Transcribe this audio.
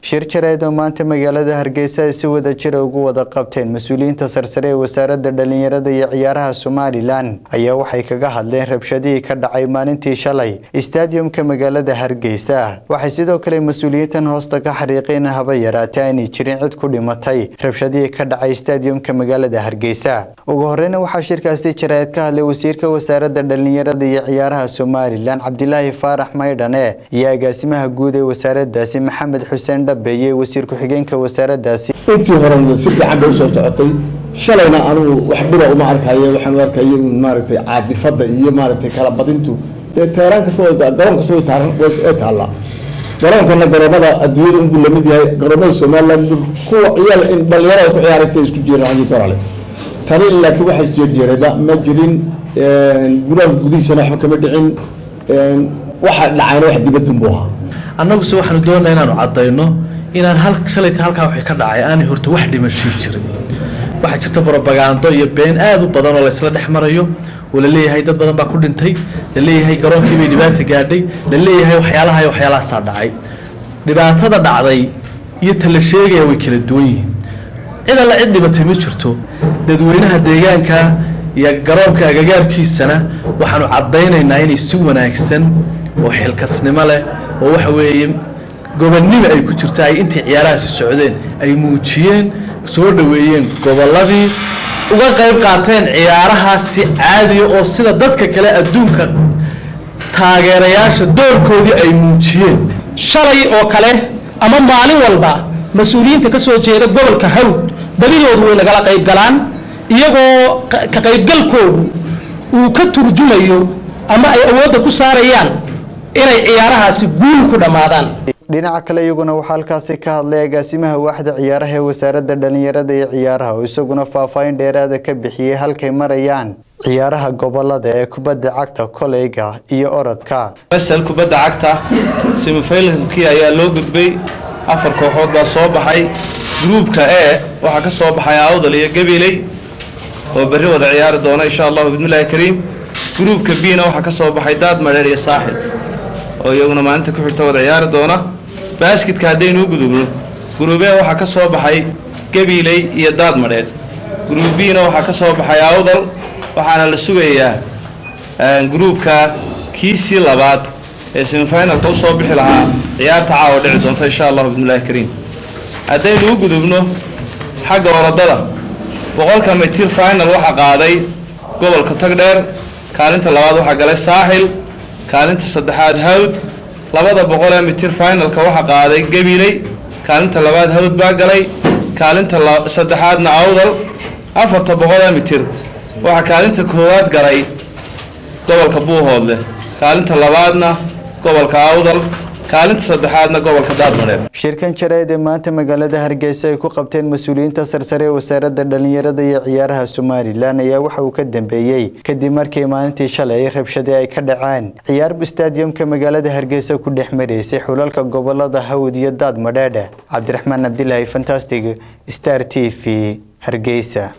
shir jareed oo maanta magaalada hargeysa ay si wada jira ugu wada qabteen mas-uuliyiinta sarsare ee wasaaradda dhalinyarada iyo ciyaaraha somalilan ayaa waxay kaga hadleen rabshadihii ka dhacay maalintii shalay istaadiyumka magaalada hargeysa waxay sidoo kale mas-uuliyiintan hoosta ka xariiqeen haba yaraatee aanay jirin cid ku dhimatay rabshadihii ka dhacay istaadiyumka magaalada hargeysa ugu horeyna waxaa shirkaasi jareed ka hadlay wasiirka wasaaradda dhalinyarada iyo ciyaaraha somalilan cabdilaahi faarax maydhane iyo agaasimaha guud ee wasaaradaasi maxamed xuseen dhabeeye wasiir ku-xigeenka wasaaradaasi intii horena si fiican bay usoo socotay shalayna anugu wax dhiba uma arkayo waxaan u arkaya un maaragtay caadifada iyo maaragtay kala badintu dee teeraan kasta garoon kasta way taaran way taallaa garoonkana garoomada adduunyada unbuu lamid yahay garoomada somaliland kuwa ciyaal in dhalinyarada ku ciyaaraysa isku jiraan hadii korale tani laakiin waxa jeerjeerayba ma jirin gudaha gudihiisana waxba kama dhicin waxa dhacayna wax dibadun buu ahaa annaguse waxaanu doonaa inaanu caddayno inaan hal shalayta halkaa waxay ka dhacay aanay horta wax dhimashii jirin waxaa jirta brobagando iyo been aada u badan oo laysla dhex marayo oo laleeyahay dad badan baa ku dhintay laleeyahay garoonkii bay dhibaata gaadhay laleeyahay waxyaalaha iyo waxyaalahaasaa dhacay dhibaatada dhacday iyo ta la sheegaya way kala duwan yihiin cid alla cid dhibatay ma jirto dadweynaha deegaanka iyo garoonka agagaarkiisana waxaanu caddaynaynaa inay si wanaagsan oo xilkasnimo leh oo waxa weeye gobonnimo ay ku jirto ay intii ciyaarahaasi socdeen ay muujiyeen soo dhoweeyeen gobolladii uga qayb qaateen ciyaarahaasi caadiya oo sida dadka kale adduunka taageerayaasha doorkoodii ay muujiyeen shalay oo kale ama maalin walba mas-uuliyiinta ka soo jeeda gobolka hawd badidoodu way nagala qayb galaan iyagoo ka qaybgalkoodu uu ka turjumayo ama ay awoodda ku saarayaan inay ciyaarahaasi guul ku dhammaadaan dhinaca kale iyaguna waxaa halkaasi ka hadlay agaasimaha waaxda ciyaaraha ee wasaaradda dhalinyarada iyo ciyaaraha oo isaguna faahfaahin dheeraada ka bixiyey halkay marayaan ciyaaraha gobolada ee kubadda cagta koleyga iyo orodka masal kubadda cagta semifinalkii ayaa loo gudbay afar kooxood baa soo baxay gruubka e waxaa ka soo baxay awdal iyo gabiley oo berri wada ciyaari doona insha allahu bismillahi kariim gruubka bna waxaa ka soo baxay daad madheer iyo saaxil oo iyaguna maalinta ku xigta wada ciyaari doona baaskitka haddaynu u gudubno gruubee waxaa ka soo baxay gabiley iyo daad madheer gruub bna waxaa ka soo baxay awdal waxaana la sugayaa gruubka kiisii labaad ee semifinalka usoo bixi lahaa ciyaarta caawa dhici doonta insha allahu bismillahi kariim haddaynu u gudubno xagga orodada boqolka mitir final waxaa qaaday gobolka tagdheer kaalinta labaad waxaa galay saaxil kaalinta saddexaad hawd labada boqol ee mitir finalka waxaa qaaday gabiley kaalinta labaad hawd baa galay kaalinta saddexaadna awdal afarta boqol ee mitir waxaa kaalinta koowaad galay gobolka buuhoodle kaalinta labaadna gobolka awdal kaalinta saddexaadna gobolka daadmadheer shirkan jareed ee maanta magaalada hargeysa ay ku qabteen mas-uuliyiinta sarsare ee wasaaradda dhalinyarada iyo ciyaaraha somalilan ayaa waxa uu ka dambeeyey kadib markii maalintii shalay ay rabshade ay ka dhaceen ciyaar istaadiyumka magaalada hargeysa ku dhex maraysay xulalka gobolada hawd iyo daad madheedhe cabdiraxmaan cabdilaahi fantastic star t v hargeysa